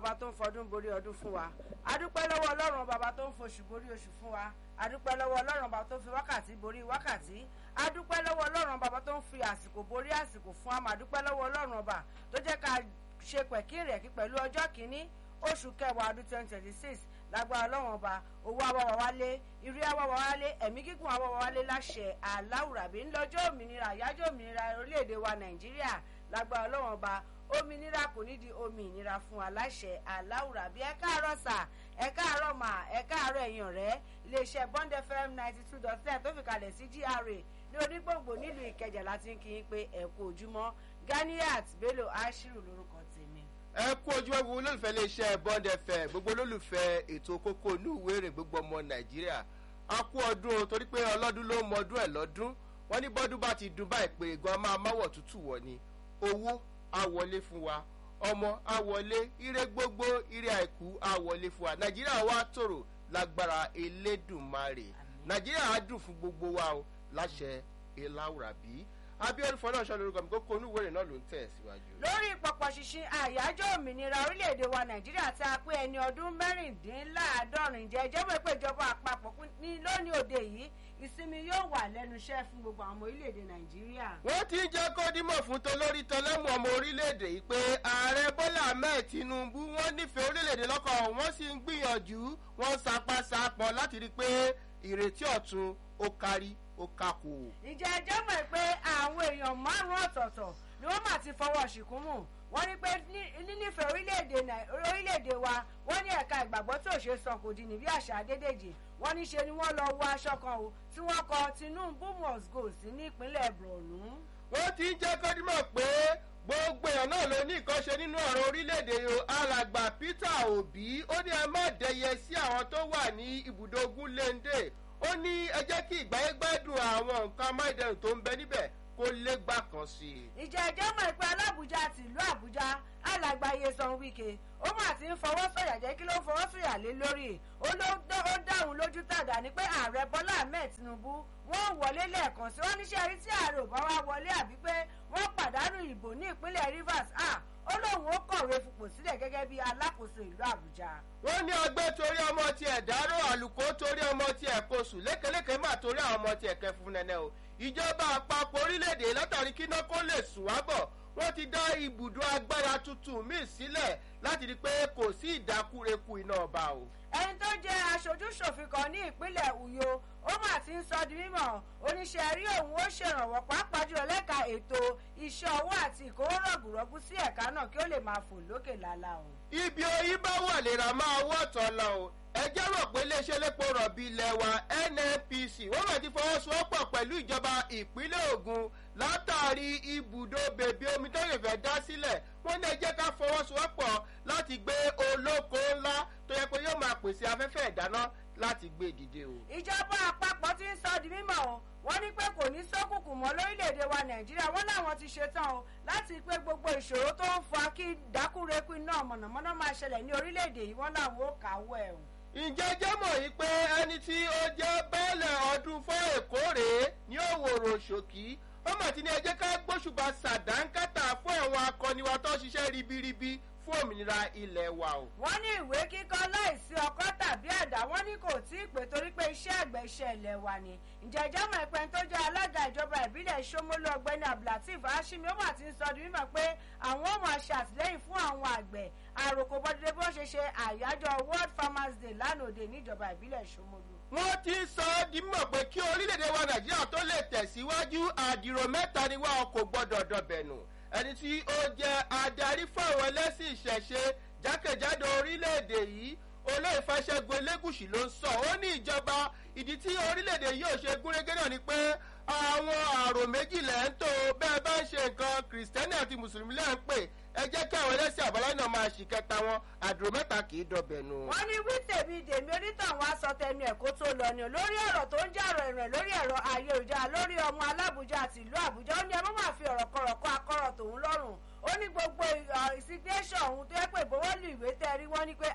ọba tó ń fọdún borí ọdún fún wa adúpẹ́ lọ́wọ́ ọlọ́run ọba tó ń foṣù borí oṣù fún wa adúpẹ́ lọ́wọ́ ọlọ́run ọba tó fi wákàtí borí wákàtí adúpẹ́ lọ́wọ́ ọlọ́run ọba tó ń fi àsìkò borí àsìkò fún wa adúpẹ́ lọ́wọ́ ọlọ́run ọba tó jẹ́ ká ṣe pẹ̀kínrẹ̀kí pẹ̀lú ọjọ́ kìíní oṣù kẹwàá ọdún twenty twenty six lágbára ọlọ́run ọba owó awọ́wọ́ wálé irí awọ́wọ́ wálé ẹ̀mí gígùn awọ́wọ́ wálé láṣẹ aláwùrábí ńlọ́jọ́ òmìnira àyájọ́ òmìnira orílẹ̀-èdè wa nàìjíríà lágbára ọlọ́run ọba òmìnira kò ní di omi ìnira fún aláṣẹ aláwùrábí ẹ káàárọ̀ sà ẹ káàárọ̀ mà ẹ káàárọ̀ ẹ̀yàn rẹ̀ iléeṣẹ́ bond fm ninety two dot ten tó fi kalẹ̀ sí gra ní onígbòǹgbò nílùú ìkẹjà láti ń kí yín pé ẹ kú ojúmọ́ ganiat bello ashiru lórúkọ tèmi ẹ kú ojú ẹwù olólùfẹ́ iléeṣẹ́ bond fm gbogbo olólùfẹ́ ètò kókó inú ìwé ìrìn gbogbo ọmọ nàìjíríà a kú ọdún o torí pé ọlọ́dún ló mọ ọdún ẹ̀ lọ́dún wọ́n ní bọ́dún bá ti dùn báyìí pé gan máa máwọ̀ tútù wọ̀ ni owó á wọlé fún wa ọmọ á wọlé ire gbogbo ire àìkú á wọlé fún wa nàìjíríà wa tòrò lágbára elédùnmarè nàìjíríà á dùn fún gbogbo wa o láṣẹ eláwùrábí abiodun fọlọ́ọ̀ṣọ́ lórúkọ mi kókó onúwèrè náà ló ń tẹ̀ síwájú. lórí pọ̀pọ̀ ṣinṣin àyájọ́ òmìnira orílẹ̀-èdè wa nàìjíríà tí a pé ẹni ọdún mẹ́rìndínláàádọ́rin jẹ́ ìjọba pé ìjọba àpapọ̀ ní lónìí òde yìí ìsinmi yóò wà lẹ́nu iṣẹ́ fún gbogbo àwọn ọmọ orílẹ̀-èdè nàìjíríà. wọ́n ti jẹ́ kó dímọ̀ fún tolórí tọlẹ́mù ọmọ orílẹ̀-èdè yìí pé ààrẹ bọ́lá ahmed tinubu wọ́n nífẹ̀ẹ́ orílẹ̀-èdè lọ́kàn wọ́n sì ń gbìyànjú wọ́n sapasapọ̀ láti rí i pé ìrètí ọ̀tun ó kárí ó kákò. ìjẹ́ ẹjọ́ mọ̀ pé àwọn èèyàn márùn-ún ọ̀tọ̀ọ̀tọ̀ ni wọ́n mà ti fọwọ́ ṣìkún mù wọ́n ní pé nínífẹ̀ẹ́ orílẹ̀-èdè wa wọ́n ní ẹ̀ka ìgbàgbọ́ tí ò ṣe sọ kò di níbi àṣà adédèjì wọ́n ní ṣe ni wọ́n lọ wọ aṣọ kan o tí wọ́n kọ tinubu must go sí ní ìpínlẹ̀ borno. wọ́n ti ń jẹ́ kọ́dímọ̀ pé gbogbo èèyàn náà ló ní ìkọ́ṣe nínú ọ̀rọ̀ orílẹ̀-èdè o alàgbà peter obi ó ní ẹ má dẹyẹ sí àwọn tó wà ní ibùdó gúnlẹ́ńdè ó ní ẹ jẹ́ kí ìgbáyé gbádùn àwọn nǹkan amáìdẹrùn tó ń bẹ níbẹ̀ kó légbà kan sí i. ìjà ẹjọ́ mọ̀ pé alábùjá ti ìlú àbújá alàgbà yesan wike ó mà ti ń fọwọ́ sọ̀yà jẹ́ kí ló ń fọwọ́ sọ̀yà lé lórí ó dáhùn lójú tàdá ni pé ààrẹ bọ́lá ahmed tinubu wọ́n wọlé lẹ́ẹ̀kan sí wọ́n níṣẹ́ rí tí ààrẹ ò bá wá wọlé àbí pé wọ́n pàdánù ìbò ní ìpínlẹ̀ rivers ah ó lóun ó kọ̀wé fipò sílẹ̀ gẹ́gẹ́ bí alákòóso ìlú àbújá. wọ́n ní ọgbẹ́ torí ọmọ tiẹ̀ dárò àlùkò torí ọmọ tiẹ̀ kóṣù lékeléke má torí àwọn ọmọ tiẹ̀ kẹ́ fún nẹ́nẹ́ o ìjọba àpapọ̀ orílẹ̀-èdè látàrí kí iná kó lè sùn wá bọ̀ wọ́n ti dá ibùdó agbára tuntun míì sílẹ̀ láti rí i pé kò sí ìdákúrekú iná ọba o. ẹni tó jẹ́ aṣojú-ṣòfin kan ní ìpínlẹ̀ uyo ó mà ti ń sọ di mímọ̀ oníṣẹ́ rí òun ó ṣèrànwọ́ pàápàá jùlọ lẹ́ka ètò iṣẹ́ ọwọ́ àti ìkówó rọ̀gùrọ̀gù sí ẹ̀ka náà kí ó lè máa fò lókè lálá o. ibi oyin bá wà lera máa wọ́tọ̀ lọ o ẹ jẹ́ rò pé iléeṣẹ́ lépo rọ̀bì ilẹ̀ wa nnpc wọ́n máa ti fọwọ́sowọ́pọ̀ pẹ̀lú ìjọba ìpínlẹ̀ ogun látàrí ibùdó bèbí omi tó lè fẹ́ dá sílẹ̀ wọ́n ní ẹ jẹ́ ká fọwọ́sowọ́pọ̀ láti gbé olóko ńlá tó yẹ pé yóò máa pèsè afẹ́fẹ́ ìdáná láti gbé dìde o. ìjọba àpapọ̀ ti ń sọ di mímọ̀ o wọ́n ní pé kò ní sókùnkùn mọ́ lórílẹ̀‐èdè wa nàìjíríà wọ́n láwọn ti ṣetán o láti pé gbogbo ìṣòro tó ń fa kí dákúrekú iná mọ̀nàmọ́ná máa ṣẹlẹ̀ ní orílẹ̀‐èdè yìí wọ́n láwọn ó kàwọ́ ẹ̀ o ǹjẹ́ jẹ́ mọ̀ yìí pé ẹni tí ó jẹ́ bẹ́ẹ̀lẹ̀ ọdún fún èkó rèé ní òwòrò ṣòkí ó mà ti ní ẹjẹ́ ká gbóṣùbà sàdánkátà fún àwọn akọni wa tó ṣiṣẹ́ ribiribi fún òmìnira ilẹ̀ wa o. wọ́n ní ìwé kíkọ́ láìsí ọkọ́ tàbí àdá wọ́n ní kò tí ì pé torí pé iṣẹ́ àgbẹ̀ iṣẹ́ ilẹ̀ wa ni. ǹjẹ́ ìjọba ìpẹ́ni tó jẹ́ alága ìjọba ìbílẹ̀ sọmọlú ọgbẹ́ni abdulateef hashimi ó mà ti ń sọ di mímọ̀ pé àwọn ò máa ṣe àtìlẹ́yìn fún àwọn àgbẹ̀ àròkò bọ́dúdé bí wọ́n ṣe ṣe àyájọ́ world farmers day lánàá òde níjọba ìbílẹ̀ sọmọlú. wọ́n ti sọ ọ́ di mọ̀ pé kí orílẹ̀-èdè wa nàìjíríà tó lè tẹ̀síwájú àdìrò mẹ́ta ni wọ́n kò gbọ́dọ̀ dọ̀bẹ̀nù ẹni tí ó jẹ́ adarí fún àwọn ẹlẹ́sìn ìṣẹ̀ṣe jákèjádò orílẹ̀-èdè yìí olóòfàṣẹ́gun elégùsì ló ń sọ ó ní ìjọba ìdí tí orílẹ̀-èdè yóò ṣe gúnrégé náà ni pé àwọn àrò méjìlẹ̀ ń tó bẹ́ẹ̀ bá ń ṣe nǹkan kìrìsìtẹ́nì àti mùsùlùmí lẹ́ ń pè ẹ jẹ́ kí àwọn ẹlẹ́sìn àbáláyé náà máa ṣì kẹta wọn àdúró mẹ́ta kì í dọ̀bẹ̀ nù. wọ́n ní wí tèmi dèmi onítàn wá sọ tẹnu ẹ̀ kó tó lọ ni lórí ọ̀rọ̀ tó ń jà ọ̀rọ̀ ìrìn lórí ẹ̀rọ ayélujára lórí ọmọ alábùjá àti ìlú àbújá ó ní ẹ má máa fi ọ̀rọ̀ kọ̀rọ̀ kọ́ akọ́rọ̀ tòun lọ́rùn ó ní gbogbo ìsignation òun tó yẹ pé ìbọwọ́lù ìwé tẹ́ rí wọ́n ní pé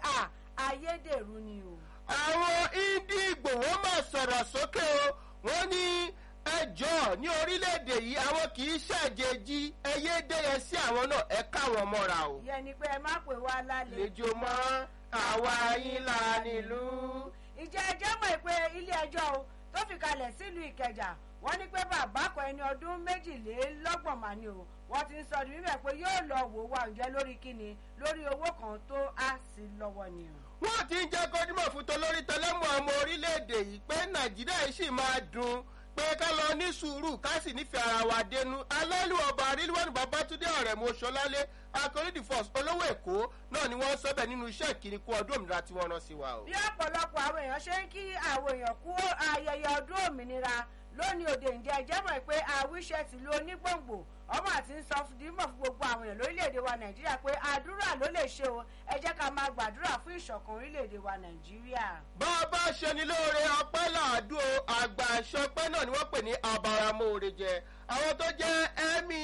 ayédèrú ni o. àwọn indi ìgbòho máa sọ̀rọ̀ sókè o wọ́n ní ẹ jọ ní orílẹ̀-èdè yìí àwọn kì í ṣàjèjì ẹyẹ dẹ́yẹ sí àwọn náà ẹ káwọn mọ́ra o. ìyẹn ni pé ẹ má pè wá lálejò. lejò mọ́ àwa yín la nílùú. ìjẹ́ ẹjẹ́ mọ̀ pé ilé ẹjọ́ o tó fi kalẹ̀ sílùú ìkẹjà wọ́n ní pé bàbá kan ẹni ọdún méjìlélọ́gbọ̀n mà ni o wọ́n ti ń sọ ní bíbẹ̀ pé yóò lọ wò wá ǹjẹ́ lórí kíni lórí owó kan tó á sí lọ́wọ́ ni o. wọ́n ti ń jẹ́ kọ́dúmọ̀ fún tolórí tẹlẹ́mù ọmọ orílẹ̀-èdè yìí pé nàìjíríà yìí sì máa dùn pé ká lọ ní sùúrù ká sì nífẹ̀ẹ́ ara wa dénú alẹ́lú ọba rílíwọ̀nù babatunde ọ̀rẹ́ mo ṣọlálé akọrídì force olówó èkó náà ni wọ́n sọ́bẹ̀ nínú iṣẹ́ ìkíni kú ọdún òmìnira tí wọ́n rán sí wa o. bí ọ̀pọ̀lọpọ̀ àwọn èèyàn ṣe ń kí àwọn èèyàn kú ayẹyẹ ọdún òmìnira lónìí òde ǹjẹ́ ẹjẹ́ mọ̀ pé àwíṣẹ́ tìlú onígbòǹgbò ọmọ àti ń sọ dímọ̀ fún gbogbo àwọn èèyàn lórílẹ̀‐èdè wa nàìjíríà pé àdúrà ló lè ṣe o ẹ jẹ́ ká máa gbàdúrà fún ìṣọ̀kan orílẹ̀‐èdè wa nàìjíríà. bá a bá ṣe ni lóore ọpẹ́ làádùn o àgbà ìṣọpẹ́ náà ni wọ́n pè ní abaramóore jẹ àwọn tó jẹ́ ẹ̀mí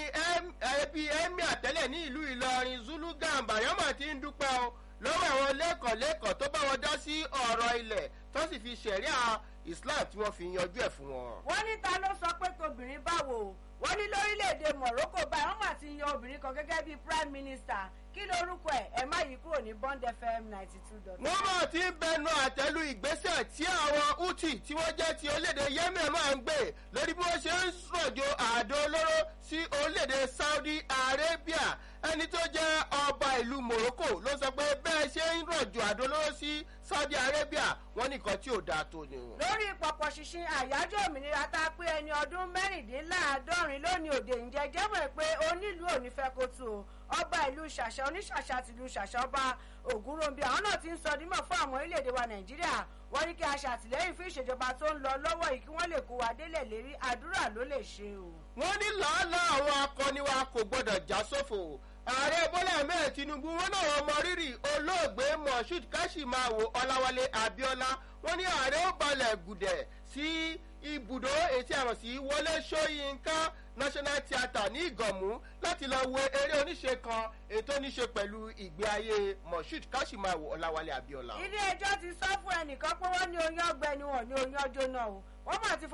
ẹbí ẹ̀mí àtẹ́lẹ̀ ní ìlú ìlọrin zulu gàmbà yọmọ ti ń dúpẹ́ o lọ́wọ́ àwọn lẹ́kọ̀ọ́lẹ́kọ̀ọ́ tó bá wọn dá sí ọ̀rọ̀ ilẹ̀ tó sì fi ṣẹ̀ríà islam tí wọ́n fi yanjú ẹ̀ fún wọn. wọ́n ní ta ló sọ pé tobìnrin báwo wọ́n ní lórílẹ̀‐èdè morocco báyìí wọ́n mà ti yan obìnrin kan gẹ́gẹ́ bíi prime minister kí lorúkọ ẹ̀ ẹ má yí kúrò ní bond fm ninety two dot. wọ́n máa ti ń bẹnu àtẹ́lu ìgbésẹ̀ tí àwọn houthi tí wọ́n jẹ́ ti orílẹ̀-èdè yemen máa ń gbé lórí bí wọ́n ṣe ń rọ̀jò àdó olóró sí orílẹ̀-èdè saudi arabia ẹni tó jẹ́ ọba ìlú morocco ló sọ pé bẹ́ẹ̀ ṣe ń rọ̀jò àdó olóró sí saudi arabia wọ́n nìkan tí ò dáa tó ni. lórí pọ̀pọ̀ ṣinṣin àyájọ́ òmìnira tá a pé ẹni ọdún mẹ́rìndínláàádọ́rin lónìí òde ǹjẹ́ jẹ́mọ̀ pé onílùú ò ní fẹ́ kó tu o ọba ìlú ṣàṣà oníṣàṣà tìlú ṣàṣà ọba ògúnròǹbí àwọn náà ti ń sọ dímọ̀ fún àwọn orílẹ̀-èdè wa nàìjíríà wọ́n ní kí a ṣàtìlẹ́yìn fún ìṣèjọba tó ń lọ lọ́wọ́ yìí kí wọ́n lè kó wa délẹ̀ lérí àdúrà ló lè ṣe o. wọ́n ní làálàá àwọn akọni wa kò gbọ́dọ̀ já sófò ààrẹ bọ́lá ahmed tinubu wọn náà wọn mọ rírì olóògbé moshood kashimawo ọláwálé abiola wọn ní ààrẹ ó balẹ̀ gùdẹ̀ sí ibùdó etí àrùn sí wọlé sọyìnká national theatre ní ìgànmú láti lọ wo eré oníṣe kan ètò oníṣe pẹ̀lú ìgbé ayé moshood kashimawo ọláwálé abiola. ilé ẹjọ́ ti sọ fún ẹnìkan pé wọ́n ní oyún ọgbẹ́ni wọn ní oyún ọjọ́ náà o wọ́n mà ti